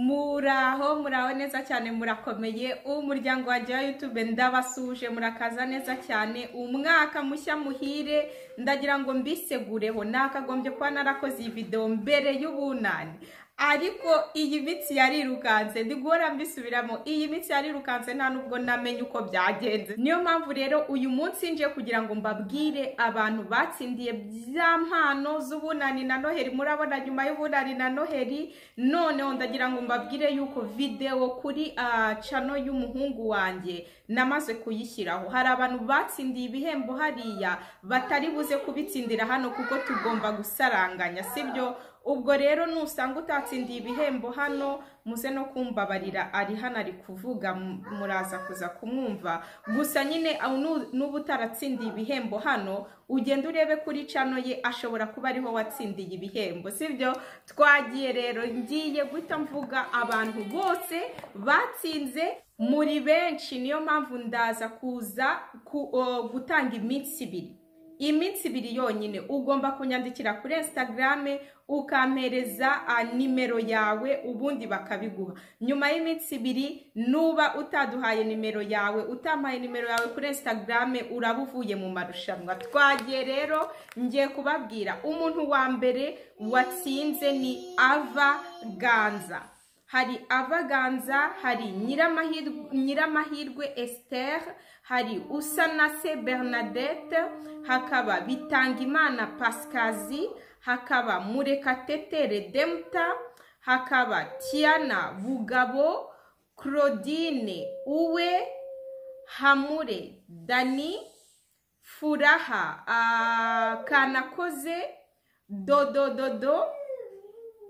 muraho muraho neza cyane murakomeye umuryango wa wa yutube ndabasuje murakaza neza cyane umwaka mushya muhire ndagira ngo mbisegureho nakagombye kuba narakoze iyi videwo mbere y'ubunani ariko iyi minsi yarirukanse ndigora mbisubiramo iyi minsi yarirukanse nta nubwo namenye uko byagenze niyo mpamvu rero uyu munsi nje kugira ngo mbabwire abantu batsindiye bya mpano z'ubunani na noheri murabona nyuma y'ubunani na noheri noneho ndagira ngo mbabwire yuko videwo kuri ah, cano y'umuhungu wanjye namaze kuyishyiraho hari abantu batsindiye ibihembo hariya batari buze kubitsindira hano kuko tugomba gusaranganya sibyo ubwo rero nusanga utatsindiye ibihembo hano muze no kumbabarira ari hano ari kuvuga mu- muraza kuza kumwumva gusa nyine aho nu- n'uba utaratsindiye ibihembo hano ugenda urebe kuri cano ye ashobora kuba ariho watsindiye ibihembo sibyo twagiye rero ngiye guhita mvuga abantu bose batsinze muri benshi niyo mpamvu ndaza kuza ku- o, gutanga iminsi ibiri iminsi ibiri yonyine ugomba kunyandikira kuri instagram ukampereza ah, nimero yawe ubundi bakabiguha nyuma y'iminsi ibiri nuba utaduhaye nimero yawe utampaye nimero yawe kuri instagram uraba uvuye mu marushanwa twagiye rero ngiye kubabwira umuntu wa mbere watsinze ni ava ganza hari avaganza hari nyiramahirwe nyiramahirwe esther hari usanase bernadette hakaba bitangimana pasikazi hakaba murekatete redemta hakaba tiana bugabo claudine uwe hamure dani furaha ah, kanakoze dodododo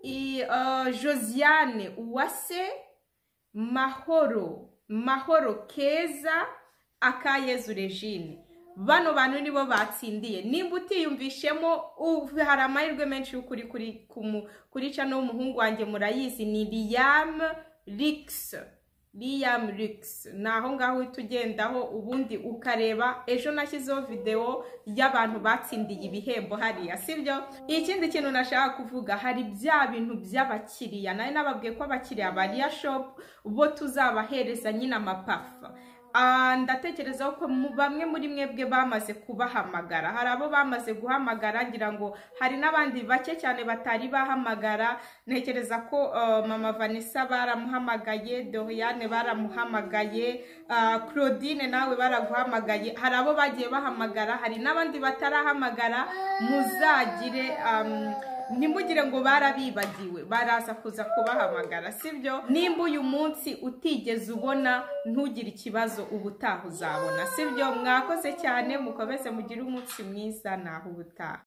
i- uh, josiane uwase mahoro mahoro keza akayezu regine bano bantu nibo batsindiye nimba utiyumvishemo u- hari amahirwe menshi y'ukuri kuri ku mu- kuri cano w'umuhungu wanjye murayizi ni liam rix liam rix ni aho ngaho uhita ugendaho ubundi ukareba ejo nashyizeho videwo y'abantu batsindiye ibihembo hariya sibyo ikindi kintu nashaka kuvuga hari bya bintu by'abakiriya nari nababwiye ko abakiriya ba riya shopu bo tuzabahereza nyine amapafa Ah, ndatekereza ko mu- bamwe muri mwebwe bamaze kubahamagara hari abo bamaze guhamagara ngira ngo hari n'abandi bake cyane batari bahamagara ntekereza ko ah, mama vanessa baramuhamagaye doriane baramuhamagaye ah, claudine nawe baraguhamagaye hari abo bagiye bahamagara hari n'abandi batarahamagara muzagire am, ntimugire ngo barabibagiwe baraza kuza kubahamagara sibyo nimba uyu munsi utigeze ubona ntugire ikibazo ubutaha uzabona sibyo mwakoze cyane mukomeze mugire umunsi mwiza naho ubutaha